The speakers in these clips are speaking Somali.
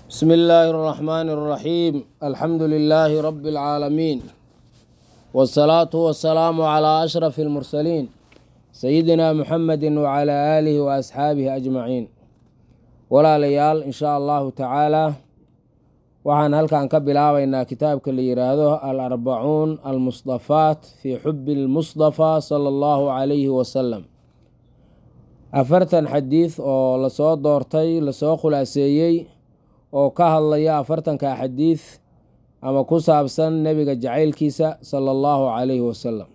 بسم الله الرحمن الرحيم الحمد لله رب العالمين والصلاة والسلام على أشرف المرسلين سيدنا محمد وعلى آله وأصحابه أجمعين walaalayaal in shaa allahu tacaalaa waxaan halkan ka bilaabaynaa kitaabka la yiraahdo al arbacuun almusdafaat fii xubi lmusdafaa sala allahu calayhi wasalam afartan xadiid oo lasoo doortay lasoo khulaaseeyey oo ka hadlaya afartanka xadiid ama ku saabsan nebiga jacaylkiisa sala allahu calayhi wasalam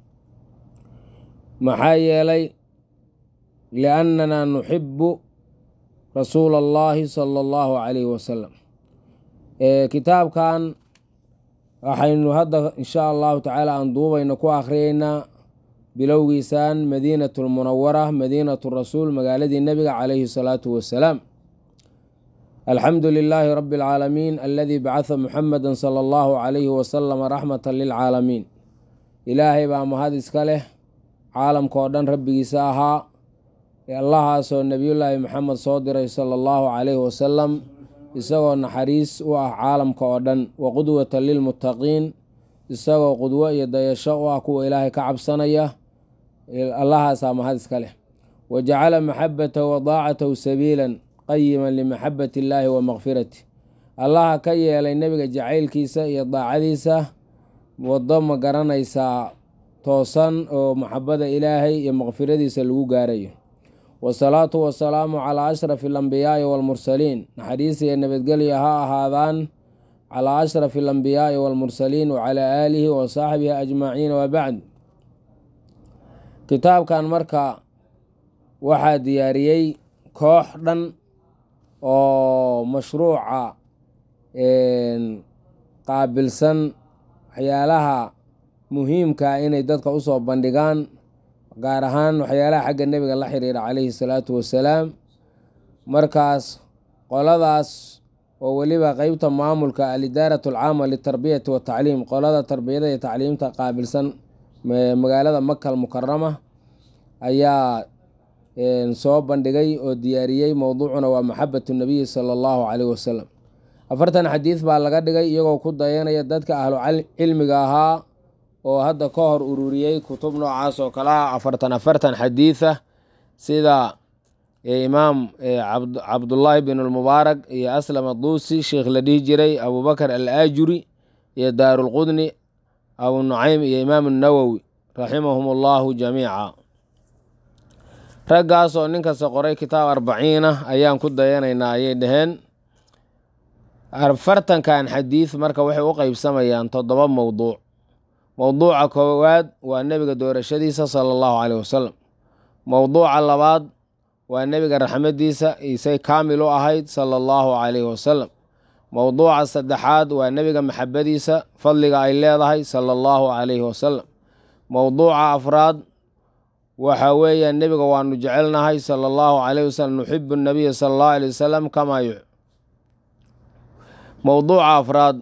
maxaa yeelay liannana nuxibu rasuula allahi sala allahu calayhi wasalam kitaabkan waxaynu hadda insha allahu tacaala aan duubayno ku akhriyeynaa bilowgiisaan madiinatu lmunawara madiinatu rasuul magaaladii nebiga calayhi salaatu wasalaam alxamdu lilaahi rabi alcaalamiin aladii bacatha muxameda sala allahu calayhi wasalama raxmata lilcaalamiin ilaahay baa mahad iska leh caalamka oo dhan rabbigiisa ahaa allahaasoo nebiyullaahi maxamed soo diray sala allahu calayhi wasalam isagoo naxariis u ah caalamka oo dhan wa qudwatan lilmuttaqiin isagoo qudwo iyo dayasho u ah kuwa ilaahay ka cabsanaya allahaasaa mahad iska leh wa jacala maxabatahu wa daacatahu sabiilan qayiman limaxabati illaahi wa makfirati allaha ka yeelay nebiga jacaylkiisa iyo daacadiisa waddo ma garanaysaa toosan oo maxabada ilaahay iyo makfiradiisa lagu gaarayo wasalaatu wasalaamu calaa ashrafi alambiyaai waalmursaliin naxariis iyo nabadgelyo ha ahaadaan calaa ashrafi alambiyaai waalmursaliin wacalaa aalihi wa saaxbihi ajmaciin wabacd kitaabkan marka waxaa diyaariyey koox dhan oo mashruuca qaabilsan waxyaalaha muhiimka inay dadka usoo bandhigaan gaar ahaan waxyaalaha xagga nebiga la xiriira calayhi salaatu wasalaam markaas qoladaas oo weliba qeybta maamulka alidaaratu alcaama litarbiyati watacliim qolada tarbiyada iyo tacliimta qaabilsan magaalada makal mukarama ayaa soo bandhigay oo diyaariyey mowduucuna waa maxabatu nabiyi sala allahu caleyhi wasalam afartan xadiid baa laga dhigay iyagoo ku dayanaya dadka ahlu cilmiga ahaa oo hadda ka hor ururiyey kutub noocaas oo kale ah afartan afartan xadiida sida imaam cabdullaahi bin lmubaarak iyo aslam aduusi sheikh la dhihi jiray abubakar al aajuri iyo daarulqudni abu nucaym iyo imaam nawowi raximahum allahu jamiica raggaas oo nin kasta qoray kitaab arbaciina ayaan ku dayanaynaa ayay dhaheen afartankan xadiid marka waxay u qeybsamayaan toddoba mowduuc mowduuca koowaad waa nebiga doorashadiisa sala allahu caleyh wasalam mowduuca labaad waa nebiga raxmadiisa isay kaamil u ahayd sala allahu caleyhi wasalam mowduuca saddexaad waa nebiga maxabadiisa fadliga ay leedahay sala allahu caleyhi wasalam mowduuca afraad waxa weeyaan nebiga waanu jecelnahay sala allahu caleyhi wasalam nuxibu nabiya sala allahu aleyh wasalam kamaa yu mowduuca afraad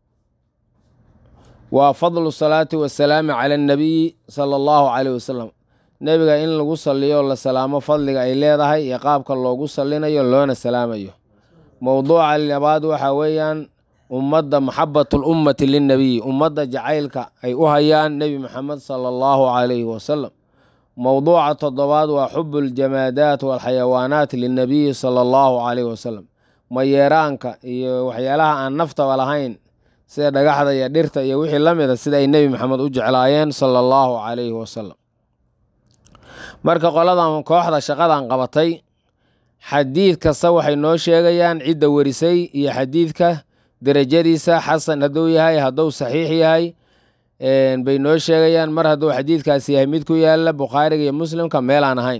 waa fadlu salaati wasalaami cala annabiyi sala allahu caleyh wasalam nebiga in lagu saliyo la salaamo fadliga ay leedahay iyo qaabka loogu salinayo loona salaamayo mowduuca labaad waxaa weeyaan ummadda maxabatu lummati linnabiyi ummadda jacaylka ay u hayaan nebi maxamed sala allahu calayhi wasalam mowduuca toddobaad waa xubu ljamaadaat walxayawaanaat linnabiyi sala allahu caleyhi wasalam mayeeraanka iyo waxyaalaha aan naftaba lahayn sida dhagaxda iyo dhirta iyo wixii la mida sida ay nebi maxamed u jeclaayeen sala allahu calayhi wasalam marka qoladan kooxda shaqadan qabatay xadiid kasta waxay noo sheegayaan cidda werisay iyo xadiidka derajadiisa xasan hadduu yahay hadduu saxiix yahay bay noo sheegayaan mar hadduu xadiidkaasi yahay mid ku yaala bukhaariga iyo muslimka meel aan ahayn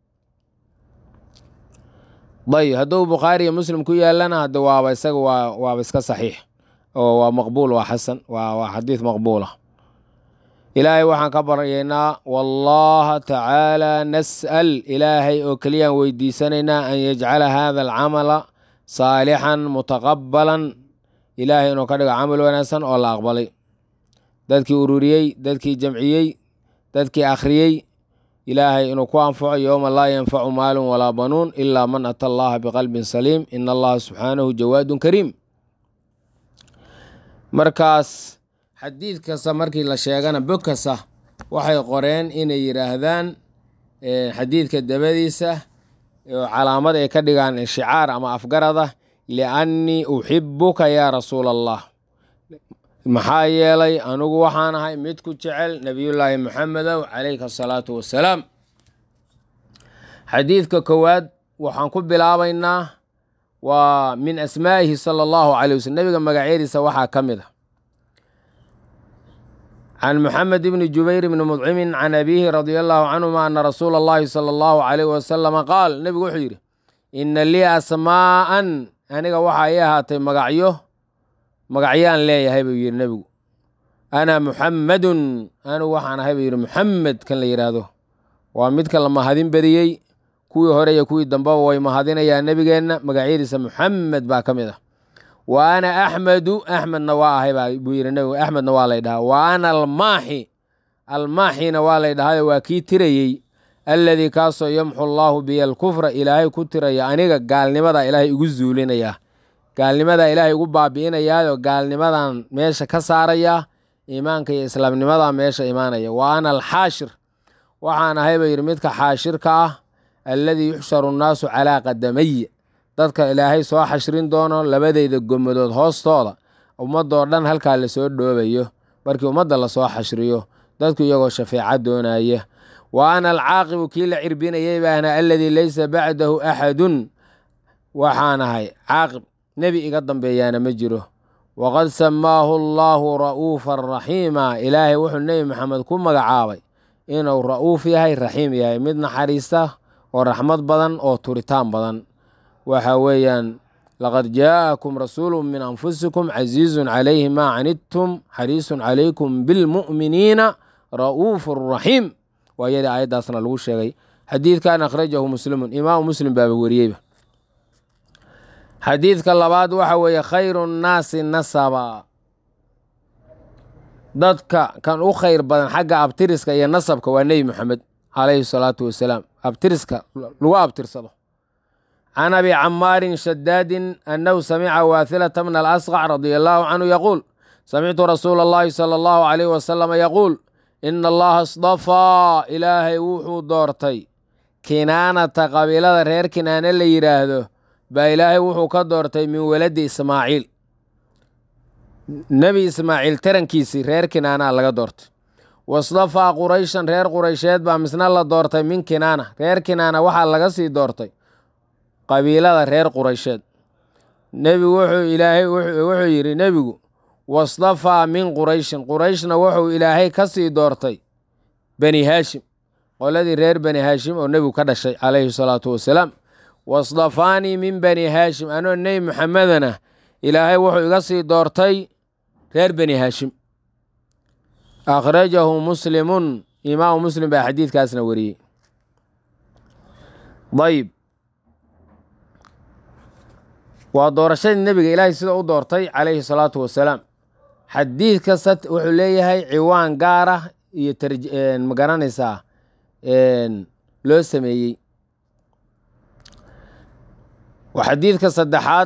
dayib hadduu bukhaari iyo muslim ku yaalana hadde waaba isaga waa waaba iska saxiix oo waa maqbuul waa xasan waa waa xadiid maqbuula ilaahay waxaan ka baryaynaa wallaha tacaala nas'al ilaahay oo keliyaan weydiisanaynaa an yajcala hada alcamala saalixan mutaqabalan ilaahay inuu ka dhigo camal wanaagsan oo la aqbalay dadkii ururiyey dadkii jamciyey dadkii akhriyey ilaahay inuu ku anfaco yowma laa yanfacu maalun walaa banuun ilaa man ata allaha biqalbin saliim ina allaha subxaanahu jawaadun kariim markaas xadiid kasta markii la sheegana bog kasta waxay qoreen inay yidhaahdaan xadiidka dabadiisa oo calaamad ay ka dhigaan inshicaar ama afgarada liannii uxibuka yaa rasuula allah maxaa yeelay anigu waxaan ahay mid ku jecel nebiyullaahi moxamedow calayka asalaatu wassalaam xadiidka koowaad waxaan ku bilaabaynaa waa min asmaa'ihi sala allahu calay waslm nebiga magacyadiisa waxaa ka mid a can moxamed bni jubayr bni mudcimin can abiihi radia allahu canhuma ana rasuula allahi sala allahu calayh wasalama qaal nebigu wuxuu yidhi ina lii asmaa'an aniga waxaa ii ahaatay magacyo magacyaan leeyahay buu yidhi nebigu ana muxammadun anigu waxaan ahay buu yidhi muxamed kan la yidhaahdo waa midka la mahadin badiyey kuwii hore iyo kuwii dambeba way mahadinayaa nebigeenna magacyadiisa muxamed baa ka mid ah wa ana axmedu axmedna waa ahay buu yidhi nebigu axmedna waa lay dhahaa wa ana almaaxi almaaxina waa lay dhahayo waa kii tirayey alladii kaasoo yamxu allaahu biya alkufra ilaahay ku tiraya aniga gaalnimada ilaahay igu zuulinayaa gaalnimadaa ilaahay igu baabi'inayaayo gaalnimadan meesha ka saarayaa iimaanka iyo islaamnimadaa meesha imaanaya wa ana alxaashir waxaan ahay buu yidhi midka xaashirka ah alladii yuxsharu nnaasu calaa qadamaya dadka ilaahay soo xashrin doono labadeyda gomadood hoostooda ummadoo dhan halkaa lasoo dhoobayo markii ummadda lasoo xashriyo dadku iyagoo shafeeca doonaya wa ana alcaaqibu kii la cirbinayay baana alladii laysa bacdahu axadun waxaan ahay caaqib nebi iga dambeeyaana ma jiro waqad samaahu allaahu ra'uufan raxiima ilaahay wuxuu nebi maxamed ku magacaabay inuu ra'uuf yahay raxiim yahay mid naxariista oo raxmad badan oo turitaan badan waxa weeyaan laqad jaa'akum rasuulu min anfusikum casiizun calayhi maa canidtum xariisun calaykum bilmu'miniina ra'uufun raxiim waa yadii aayaddaasna lagu sheegay xadiidkan akhrajahu muslimun imaamu muslim baaba wariyeyba xadiidka labaad waxa weeye khayru nnaasi nasaba dadka kan u khayr badan xagga abtiriska iyo nasabka waa nebi moxamed calayhi salaatu wasalaam abtiriska lagu abtirsado can abi camaarin shadaadin annahu samica waathilata bna alasqac radia allaahu canhu yaquul samictu rasuula allahi sala allahu calayh wasalama yaquul ina allaha isdafaa ilaahay wuxuu doortay kinaanata qabiilada reer kinaane la yidhaahdo baa ilaahay wuxuu ka doortay min waladi ismaaciil nebi ismaaciil tarankiisii reer kinaanaa laga doortay wasdafaa qurayshan reer quraysheed baa misna la doortay min kinaana reer kinaana waxaa laga sii doortay qabiilada reer quraysheed nebigu wuxuu ilaahay wuxuu yidhi nebigu wasdafaa min qurayshin qurayshna wuxuu ilaahay ka sii doortay bani haashim qoladii reer bani haashim oo nebigu ka dhashay calayhi salaatu wasalaam wasdafaanii min bani haashim anoo nebi maxamedana ilaahay wuxuu iga sii doortay reer bani haashim akhrajahu muslimun imaamu muslim baa xadiidkaasna wariyey ayb waa doorashadii nebiga ilaahay sida u doortay calayhi salaatu wasalaam xadiid kasta wuxuu leeyahay ciwaan gaar ah iyo ma garanaysaa loo sameeyey xadiidka saddexaad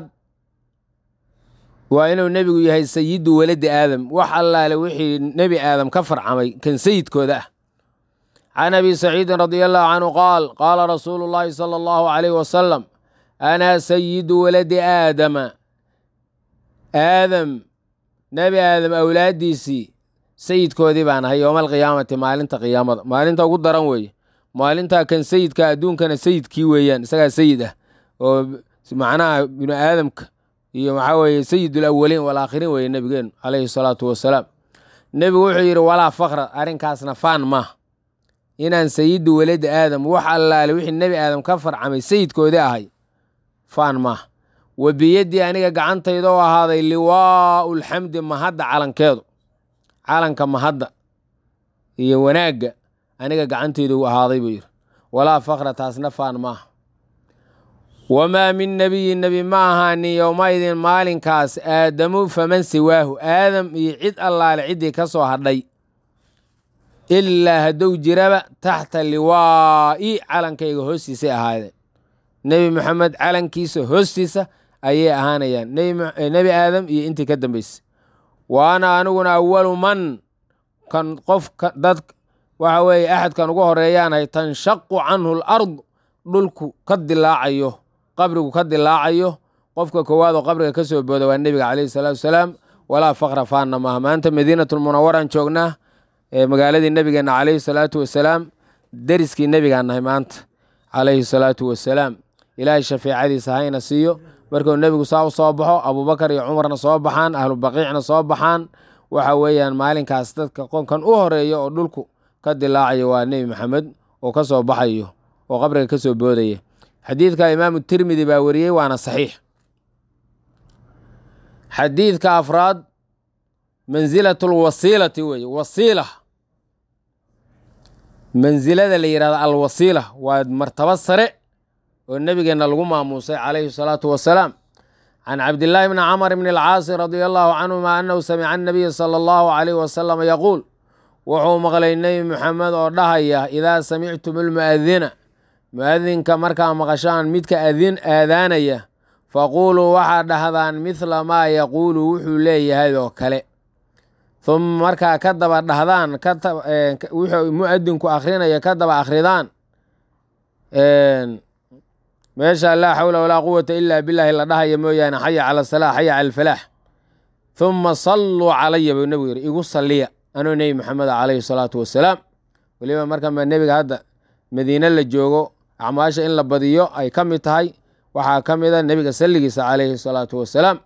waa inuu nebigu yahay sayidu waladi aadam wax allaale wixii nebi aadam ka farcamay kan sayidkooda ah can abi saciidin radia allahu canhu qaal qaala rasuulu llaahi sala allahu calayh wasalam ana sayidu waladi aadama aadam nebi aadam awlaaddiisii sayidkoodii baan ahay yowma alqiyaamati maalinta qiyaamada maalinta ugu daran weeye maalintaa kan sayidka adduunkana sayidkii weeyaan isagaa sayid ah oo macnaha binu aadamka iyo maxaa weeye sayid alawaliin walaakhiriin weeye nebigeenu calayhi salaatu wasalaam nebigu wuxuu yidhi walaa fakra arrinkaasna faan maah inaan sayidu waladi aadam wax allaale wixii nebi aadam ka farcamay sayidkoodii ahay faan maah wa biyaddii aniga gacantayda oo ahaaday liwaa'u lxamdi mahadda calankeedu calanka mahadda iyo wanaagga aniga gacantayda u ahaaday buu yidhi walaa fakra taasna faan maaha wamaa min nebiyin nebi ma ahaanin yowmaidin maalinkaas aadamu faman siwaahu aadam iyo cid allaale ciddii ka soo hadhay ilaa hadduu jiraba taxta liwaa'i calankayga hoostiisay ahaadeen nebi moxamed calankiisa hoostiisa ayay ahaanayaan nebi aadam iyo intii ka dambaysay wa ana aniguna awalu man kan qof dad waxa weeye axadkan ugu horeeyaanahay tanshaqu canhu alard dhulku ka dilaacayo qabrigu ka dilaacayo qofka koowaad oo qabriga ka soo booda waa nebiga caleyhi salaatu wasalaam walaa fakra faanna maaha maanta madiinatulmunawaraan joognaa magaaladii nebigeenna caleyhi salaatu wasalaam deriskii nebigaan nahay maanta caleyhi salaatu wasalaam ilaahay shafeecadiisa hayna siiyo markuu nebigu saa u soo baxo abuubakar iyo cumarna soo baxaan ahlu baqiicna soo baxaan waxa weeyaan maalinkaas dadka qonkan u horeeya oo dhulku ka dilaacayo waa nebi maxamed oo ka soo baxayo oo qabriga ka soo boodaya xadiidka imaamu tirmidi baa wariyey waana saxiix xadiidka afraad mansilat lwasiilati weeye wasiila mansilada la yidhahdo alwasiila waa martaba sare oo nebigeenna lagu maamuusay calayhi salaatu wasalaam can cabdillaahi bni camr bni alcaasi radia allahu canhuma annahu samica annabiya sala allahu calayh wasalam yaquul wuxuu maqlay nebi moxamed oo dhahaya idaa samictum almu'adina mu'adinka markaa maqashaan midka adin aadaanaya faquuluu waxaa dhahdaan midla maa yaquulu wuxuu leeyahay oo kale uma markaa ka daba dhahdaan wuxuu mu'adinku akhrinayo ka daba akhridaan meesha laa xawla walaa quwata ila billahi la dhahaya mooyaane xaya cala asalaa xaya cala alfalaax uma salluu calaya buu nebigu yidhi igu salliya anuu nebi maxamed calayhi salaatu wasalaam weliba marka nebiga hadda madiine la joogo acmaasha in la badiyo ay ka mid tahay waxaa ka mida nebiga salligiisa calayhi salaatu wasalaam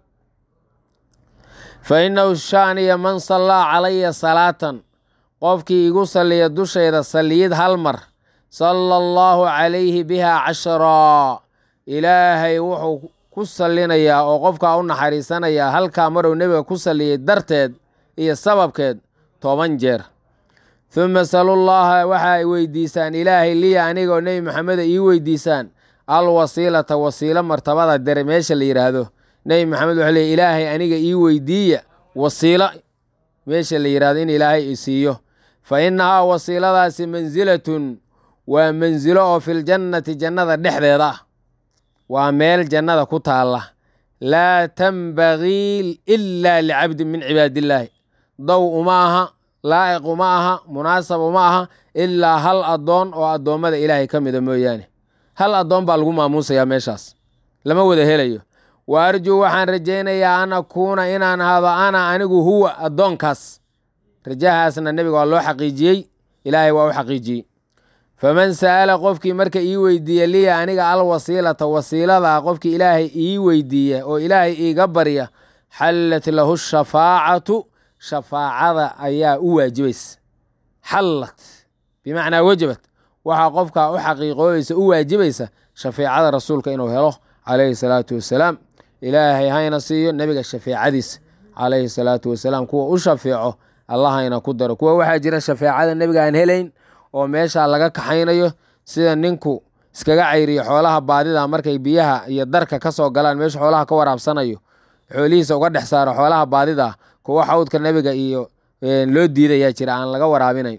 fa innahu shaaniya man sallaa calaya salaatan qofkii igu salliya dushayda salliyid hal mar sala allahu calayhi biha cashraa ilaahay wuxuu ku sallinayaa oo qofkaa u naxariisanayaa halkaa maruu nebiga ku salliyey darteed iyo sababkeed toban jeer huma salullaha waxa ay weydiisaan ilaahay liya aniga oo nebi maxameda ii weydiisaan alwasiilata wasiilo martabada dere meesha la yidhaahdo nebi maxamed wuxuu leey ilaahay aniga ii weydiiya wasiilo meesha la yidhahdo in ilaahay i siiyo fa innahaa wasiiladaasi mansilatun waa mansilo oo filjannati jannada dhexdeeda ah waa meel jannada ku taalla laa tambagii ilaa licabdin min cibaadillaahi dow uma aha laa'iq uma aha munaasab uma aha ilaa hal addoon oo addoommada ilaahay ka mida mooyaane hal addoon baa lagu maamuusayaa meeshaas lama wada helayo wa arjuu waxaan rajaynayaa an akuuna inaan ahaado ana anigu huwa addoonkaas rajahaasna nebiga waa loo xaqiijiyey ilaahay waa u xaqiijiyey faman sa'ala qofkii marka ii weydiiya liya aniga alwasiilata wasiiladaa qofkii ilaahay ii weydiiya oo ilaahay iiga barya xallat lahu shafaacatu shafaacada ayaa u waajibaysa xallat bimacnaa wajabat waxaa qofkaa u xaqiiqoobaysa u waajibaysa shafeecada rasuulka inuu helo calayhi salaatu wasalaam ilaahay hayna siiyo nebiga shafeecadiisa calayhi salaatu wasalaam kuwa u shafeeco allah hayna ku daro kuwa waxaa jira shafeecada nebiga aan helayn oo meeshaa laga kaxaynayo sida ninku iskaga cayriyo xoolaha baadida markay biyaha iyo darka ka soo galaan meesha xoolaha ka waraabsanayo xoolihiisa uga dhex saaro xoolaha baadida kuwa xawdka nebiga iyo loo diidayaa jira aan laga waraabinayn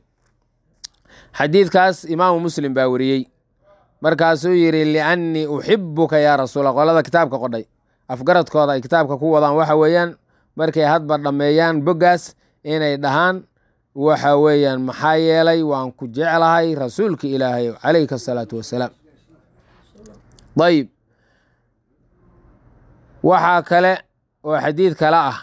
xadiidkaas imaamu muslim baa wariyey markaasuu yidhi liannii uxibuka yaa rasuula qolada kitaabka qodhay afgaradkooda ay kitaabka ku wadaan waxa weeyaan markay hadba dhammeeyaan boggaas inay dhahaan waxa weeyaan maxaa yeelay waan ku jeclahay rasuulka ilaahay calayka asalaatu wasalaam ayib waxaa kale oo xadiid kale ah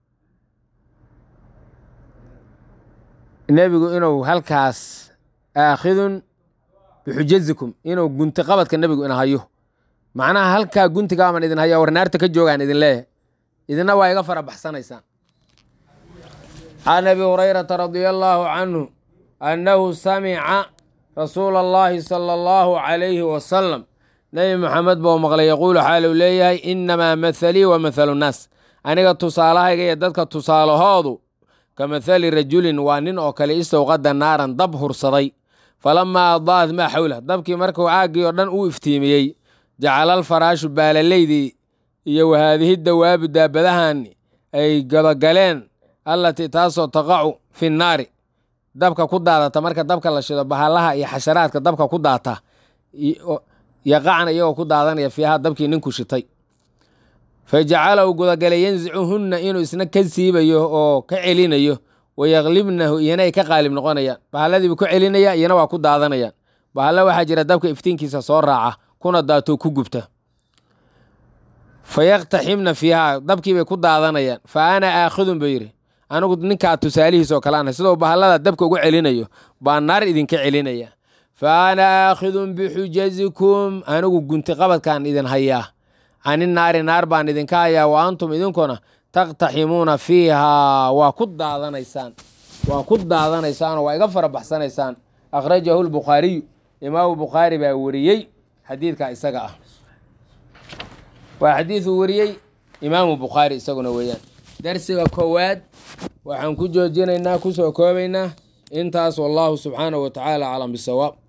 nebigu inuu halkaas aakhidun bixujazikum inuu gunti qabadka nebigu ina hayo macnaha halkaa guntigaaban idin haya warnaarta ka joogaan idin leeyahay idina waa iga fara baxsanaysaan can abi hurayrata radia allaahu canhu annahu samica rasuula allahi sala allahu calayhi wasalam nebi moxamed buu maqlay yaquulu xaaluu leeyahay innamaa mathalii wa mathalu nnaas aniga tusaalahayga iyo dadka tusaalahoodu ka mathali rajulin waa nin oo kale istowqada naaran dab hursaday falamaa adaa'at maa xawlah dabkii markuu caaggii oo dhan u iftiimiyey jacala alfaraashu baalalaydii iyo wahaadihi dawaabu daabadahan ay gadagaleen allatii taasoo taqacu fi nnaari dabka ku daadata marka dabka la shido bahalaha iyo xasharaadka dabka ku daata yaqacna iyagoo ku daadanaya fiiha dabkii ninku shitay fa jacalahu gudagalay yansicuhunna inuu isna ka siibayo oo ka celinayo wayaklibnahu iyana ay ka qaalib noqonayaan bahaladiibuu ka celinaya iyana waa ku daadanayaan bahalla waxaa jira dabka iftiinkiisa soo raaca kuna daatoo ku gubta fa yaktaximna fiiha dabkiibay ku daadanayaan fa ana aakhidun buu yidhi anigu ninkaa tusaalihiis oo kale ana sidoo bahallada dabka uga celinayo baa naar idinka celinaya fa ana aakhidun bixujazikum anigu gunti qabadkaan idin hayaa cani naari naar baan idinka hayaa wa antum idinkuna taqtaximuuna fiihaa waa ku daadanaysaan waa ku daadanaysaanoo waa iga fara baxsanaysaan akhrajahu lbukhaariyu imaamu bukhaari baa wariyey xadiidka isaga ah waa xadiiduu wariyey imaamu bukhaari isaguna weeyaan darsiga koowaad waxaan ku joojinaynaa kusoo koobaynaa intaas wallahu subxaanahu wa tacaala aclam bisawaab